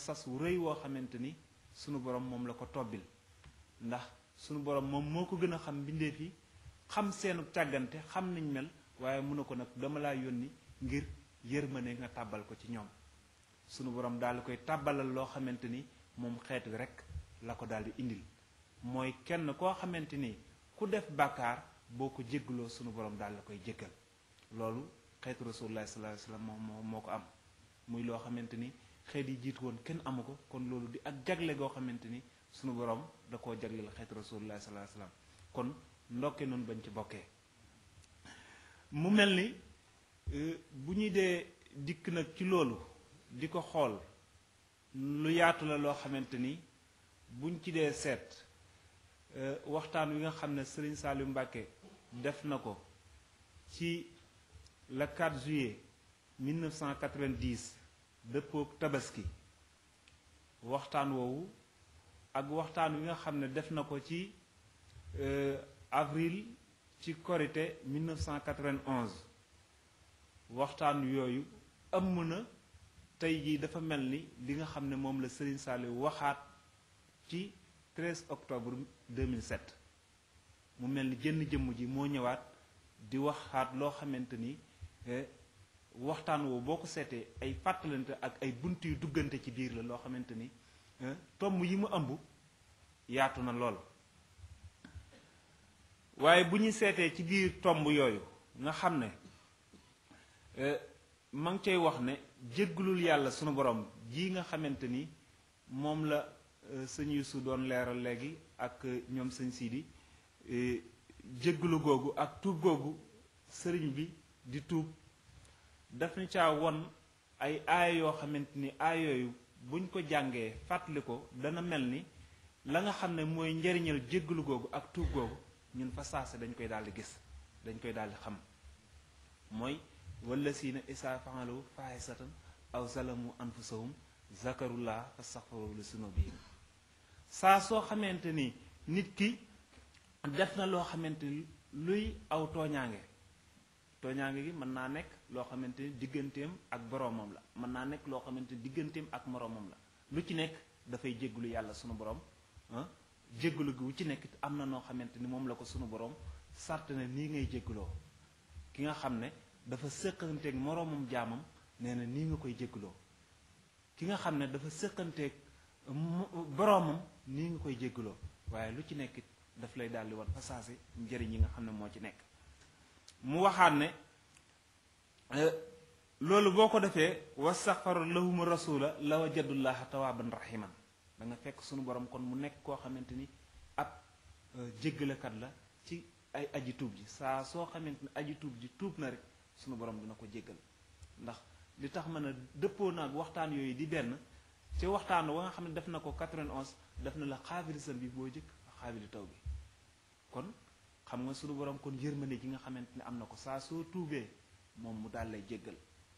sas wu rëy woo xamante ni sunu borom moom la ko tobbil ndax sunu borom moom moo ko gën a xam mbindeef yi xam seenu càggante xam niñ mel waaye mun na ko nag dama laa yónni ngir yërmande nga tàbbal ko ci ñoom sunu borom daal di koy tàbbalal loo xamante ni moom xeet wi rek la ko daal di indil mooy kenn koo xamante ni ku def bàkkaar boo ko jéggaloo sunu borom daal la koy jéggal loolu xeetu rasulullah sallallahu alayhi wasallam moo moo ko am muy loo xamante ni xeet yi jiitu woon kenn amu ko kon loolu di ak jagle goo xamante ni sunu borom da koo jagleel xeetu rasulullah sallallahu alayhi wasallam kon ndokke noonu bañ ci bokkee mu mel ni bu ñuy dee dikk nag ci loolu di ko xool lu yaatu la loo xamante ni buñ ci dee seet waxtaan wi nga xam ne Serigne Saliou Mbacké def na ko ci le 4 juillet 1990 dëppook tabaski waxtaan woowu ak waxtaan wi nga xam ne def na ko ci avril ci korité 1991 waxtaan yooyu ëmm na tey jii dafa mel ni li nga xam ne moom la Serigne Saliou waxaat ci 13 octobre 2007 mu mel ni jënn jëmm ji moo ñëwaat di waxaat loo xamante ni waxtaan woowu boo ko seetee ay fàttalante ak ay bunt yu duggante ci biir la loo xamante ni tomb yi mu ëmb yaatu na lool waaye bu ñu seetee ci biir tomb yooyu nga xam ne ma ngi cay wax ne jéggalul yàlla sunu borom ji nga xamante ni moom la sëñ Yuusu doon leeral léegi ak ñoom sëñ Sidi jéggalu googu ak tuub googu sëriñ bi di tuub daf ñu caa won ay aaya yoo xamante ni aaya yooyu buñ ko jàngee fàttali ko dana mel ni la nga xam ne mooy njariñal jéggalu googu ak tuub googu ñun fa saase dañ koy daal di gis dañ koy daal di xam mooy wala siina isaa fa'alu faahisatan aw zalamu anfusahum zakarullah fastaghfiru li sunubihim saa soo xamante ni nit ki def na loo xamante ni luy aw tooñaange tooñaange gi mën naa nekk loo xamante ni digganteem ak boroomam la mën naa nekk loo xamante ni digganteem ak moroomam la lu ci nekk dafay jéggulu yàlla sunu borom ah jéggulu gi wu ci nekk am na noo xamante ni moom la ko sunu borom sart na nii ngay jégguloo ki nga xam ne dafa sëqanteeg moroomam jaamam nee na nii nga koy jégguloo ki nga xam ne dafa sëqanteeg boroomam nii nga koy jégguloo waaye lu ci nekk daf lay daldi wan fasaase njëriñ yi nga xam ne moo ci nekk mu waxaat ne loolu boo ko defee wastaxfaru lahum rasula la wajadullaha tawaaban rahiman da nga fekk sunu borom kon mu nekk koo xamante ni ab jéggalekat la ci ay aji tuub ji saa soo xamante ni aji tuub ji tuub na rek sunu borom dina ko jéggal ndax li tax mën a dëppoo naag waxtaan yooyu di benn ci waxtaan wa nga xam ne def na ko 91 def na la xaabili san bi boo jëkk xaabili taw bi kon xam nga sunu borom kon yërmande ji nga xamante ne am na ko saa soo tuubee moom mu daal lay jéggal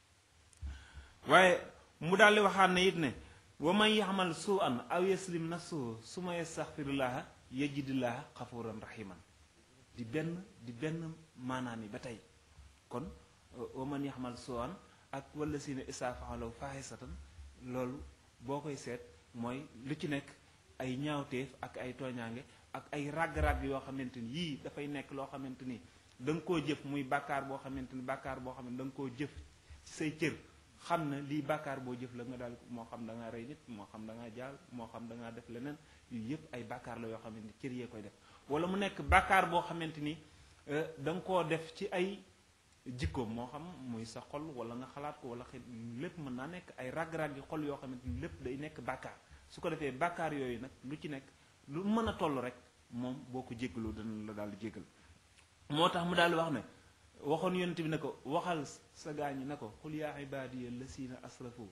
waaye mu daal di waxaat ne it ne wa man yaxmal suu an aw yaslim nafsuhu suma yastaxfirullaha yajidillaha xafuran rahiman di benn di benn maanaam yi ba tey kon wa man yaxmal suu an ak wala si ne isaa faxalaw faaxisatan loolu boo koy seet mooy lu ci nekk ay ñaawteef ak ay tooñaange ak ay ràgg-ràgg yoo xamante ni yii dafay nekk loo xamante ni da nga koo jëf muy bàkkaar boo xamante ni bàkkaar boo xam ne da nga koo jëf ci say cër xam na lii bàkkaar boo jëf la nga daal moo xam da ngaa rey nit moo xam da ngaa jaal moo xam da ngaa def leneen yu yëpp ay bàkkaar la yoo xamante ni cër yee koy def wala mu nekk bàkkaar boo xamante ni da nga koo def ci ay jikkoom moo xam muy sa xol wala nga xalaat ko wala xëy lépp mën naa nekk ay ràgg-ràgg yi xol yoo xamante ni lépp day nekk bàkkaar su ko defee bàkkaar yooyu nag lu ci nekk lu mën a toll rek moom boo ko jéggaloo dana la daal di jéggal moo tax mu daal di wax ne waxoon yonent bi ne ko waxal sa gaañi ne ko xul yaa ibaadiya lasina asrafu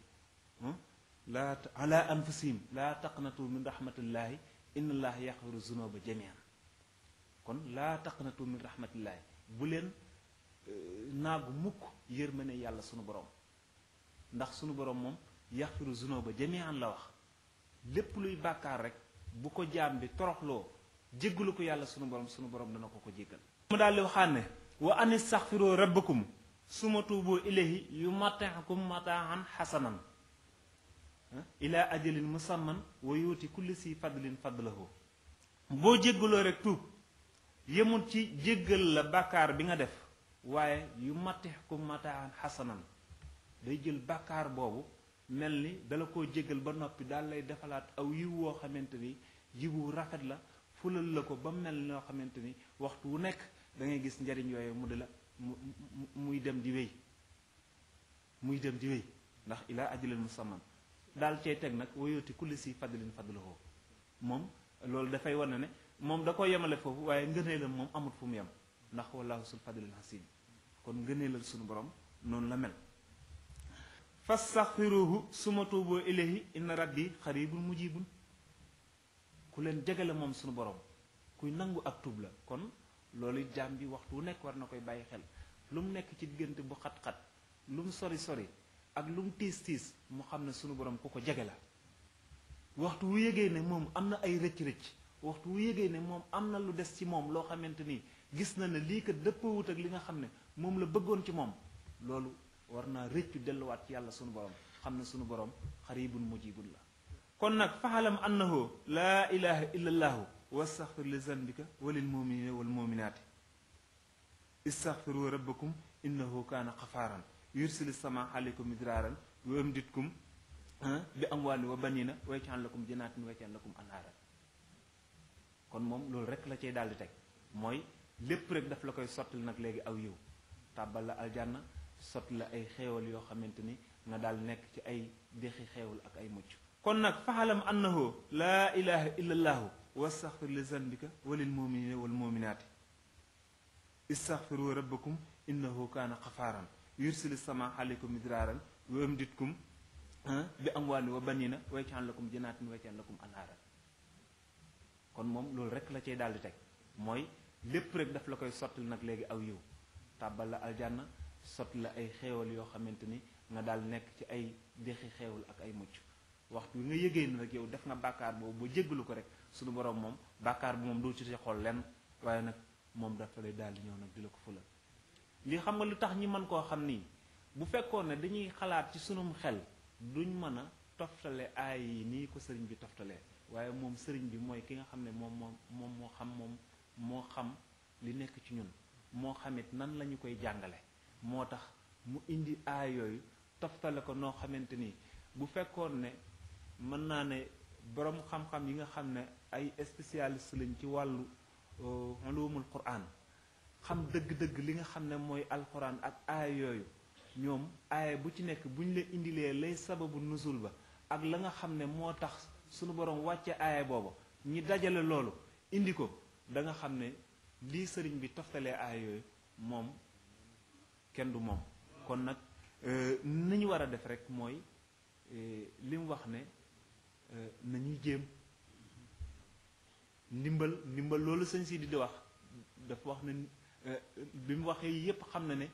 laa ala anfusihim laa taqnatu min rahmatillahi inna allaha yaxfiru zunuba jamian kon laa taqnatu min rahmatillahi bu leen naagu mukk yërmane yàlla sunu borom ndax sunu borom moom yaxfiru zunuba jamian la wax lépp luy bàkkaar rek bu ko jaam bi toroxloo jéggalu ko yàlla sunu borom sunu borom dana ko ko jéggal mu daal di waxaan ne wa an istaxfiru rabbakum suma tuubu ilayhi yu mataakum mataahan xasanan ila ajalin musamman wa yuuti kulli si fadlin fadlahu boo jéggaloo rek tuub yemul ci jéggal la bàkkaar bi nga def waaye yu matix ku mataan xasanan day jël bàkkaar boobu mel ni dala koo jéggal ba noppi daal lay defalaat aw yiw woo xamante ni yiwu rafet la fulal la ko ba mel noo xamante ni waxtu wu nekk da ngay gis njariñ yooyu mu di la mu muy dem di wéy muy dem di wéy ndax ilaa ajalin musamman daal cay teg nag wayooti kulli si fadlin fadluhu moom loolu dafay wane ne moom da ko yemale foofu waaye ngëneelam moom amut fu mu yem ndax wallahu sul fadlil hasim kon ngëneelal sunu borom noonu la mel fastaxfiruhu suma tuuboo ilayhi inna rabbi xaribun mujibun ku leen jegale moom sunu borom kuy nangu ak tuub la kon loolu jaam bi waxtu wu nekk war na koy bàyyi xel lu mu nekk ci diggante bu xat-xat lu mu sori sori ak lu mu tiis tiis mu xam ne sunu borom ku ko jege la waxtu wu yégee ne moom am na ay rëcc-rëcc waxtu wu yégee ne moom am na lu des ci moom loo xamante ni gis na ne lii kat dëppawut ak li nga xam ne moom la bëggoon ci moom loolu war naa rëccu delluwaat ci yàlla sunu borom xam ne sunu borom xaribun mujibun la kon nag faxalam annahu laa ilaha illa allaahu wastaxfir li zanbika walil muminina wal muminaati istaxfiru rabbakum innahu kaana xafaaran yursili sama aleykum midraaran wa amditkum bi amwaali wa banina wa yaj'al lakum janaatin wa yaj'al lakum anhaaran kon moom loolu rek la cay daal di teg mooy lépp rek daf la koy sottil nag léegi aw yiw tàbbal la aljanna sotti la ay xeewal yoo xamante ni nga daal nekk ci ay dexi xeewal ak ay mucc kon nag faxalam annahu laa ilaha illa allaahu wastaxfir li zanbika walil muminina wal muminaati istaxfiru rabbakum innahu kaana xafaaran yursili sama aleykum midraaran wa amditkum bi amwaali wa banina wa yaj'al lakum janaatin wa yaj'al lakum anhaaran kon moom loolu rek la cay daal di teg mooy lépp rek daf la koy sottil nag léegi aw yiw tàbbal la aljanna sotti la ay xeewal yoo xamante ni nga daal nekk ci ay dexi xeewal ak ay mucc waxtu bi nga yëgee ni rek yow def nga bàkkaar boobu ba jéggalu ko rek suñu borom moom bàkkaar bi moom doo ci xool lenn waaye nag moom dafa lay daal di ñëw nag di la ko fulal li xam nga lu tax ñi mën koo xam nii bu fekkoon ne dañuy xalaat ci sunum xel duñ mën a toftale aay yi nii ko sëriñ bi toftalee waaye moom sëriñ bi mooy ki nga xam ne moom moom moom moo xam moom moo xam li nekk ci ñun moo xamit nan la ñu koy jàngale moo tax mu indi aay yooyu toftale ko noo xamante ni bu fekkoon ne mën naa ne boroom xam-xam yi nga xam ne ay spécialiste lañ ci wàllu ulumul quran xam dëgg-dëgg li nga xam ne mooy alquran ak aay yooyu ñoom aaya bu ci nekk bu ñu la indilee lay sababu nusul ba ak la nga xam ne moo tax sunu borom wàcce aaya booba ñi dajale loolu indi ko da nga xam ne lii sëriñ bi toftalee aaya yooyu moom kenn du moom kon nag ni ñu war a def rek mooy li mu wax ne nañuy jéem ndimbal ndimbal loolu sëñ si di di wax dafa wax ne bi mu waxee yépp xam na ne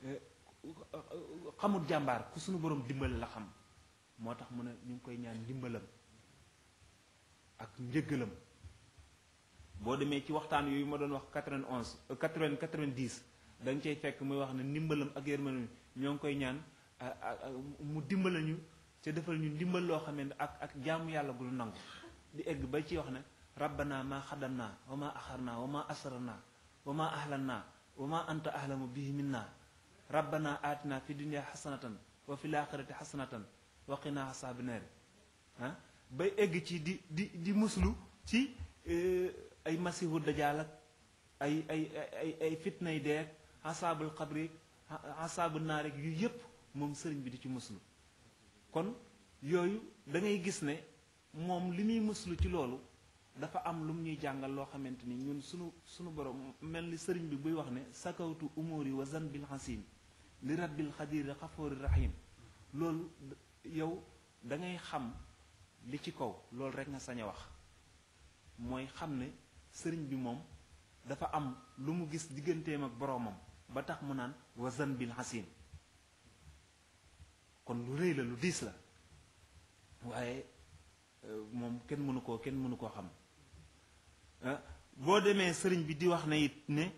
xamut jàmbaar ku suñu borom dimbal la xam moo tax mu ne ñu ngi koy ñaan ndimbalam ak njëggalam boo demee ci waxtaan yooyu ma doon wax 91 80 90 da nga cay fekk muy wax ne ndimbalam ak yërmande ñoo ngi koy ñaan mu dimbala ñu ca defal ñu ndimbal loo xam ne ak ak jaamu yàlla gu lu nangu di egg ba ci wax ne rabbana ma xadamna wa ma axarna wa ma asrarna wa ma ahlanna wa ma anta ahlamu bihi minna rabbana atina fi dunya xasanatan wa fi laaxirati xasanatan wa qina asaabi naari ah bay egg ci di di di muslu ci ay masihu dajaal ak ay ay ay ay fitnay deeg asaabul xabri asaabu naar rek yu yépp moom sëriñ bi di ci muslu kon yooyu da ngay gis ne moom li muy muslu ci loolu dafa am lu mu ñuy jàngal loo xamante ni ñun sunu sunu borom mel ni sëriñ bi buy wax ne sakawtu umuri wa zanbil hasim li rabbil xadiri xafoori rahim loolu yow da ngay xam li ci kaw loolu rek nga sañ a wax mooy xam ne sëriñ bi moom dafa am lu mu gis digganteem ak boroomam ba tax mu naan wa zanbil hasim kon lu rëy la lu diis la waaye moom kenn mënu koo kenn mënu koo xam boo demee sëriñ bi di wax na it ne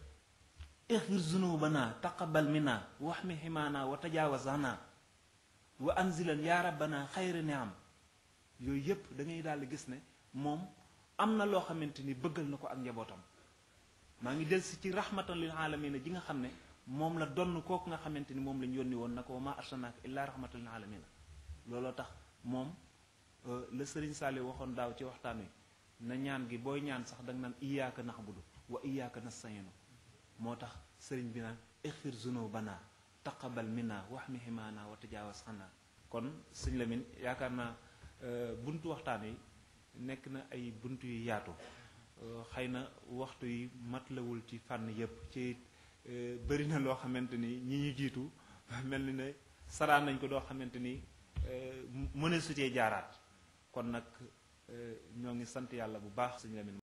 ixfir zunubana taqabal minna wax mi ximaana wa tajaawazana wa anzilan yaa rabbana xayra niam yooyu yépp da ngay daal di gis ne moom am na loo xamante ni bëggal na ko ak njabootam maa ngi del si ci rahmatan lil alamina ji nga xam ne moom la donn kooku nga xamante ni moom lañ yónni woon na ko wa ma arsalnaaka illaa rahmatan lil alamina looloo tax moom la sëriñ Saali waxoon daaw ci waxtaan wi na ñaan gi booy ñaan sax danga naan iyaaka naxbudu wa iyaaka nastayinu moo tax sëriñ bi naan ixfir zunubana taqabal minna wax mi ximaana wa tajaawas xanaa kon sëñ Lamin yaakaar naa buntu waxtaan yi nekk na ay buntu yu yaatu xëy na waxtu yi matlawul ci fànn yépp ci bëri na loo xamante ni ñi ñu jiitu mel ni ne saraan nañ ko doo xamante ni mëne su cee jaaraat kon nag ñoo ngi sant yàlla bu baax sëñ Lamin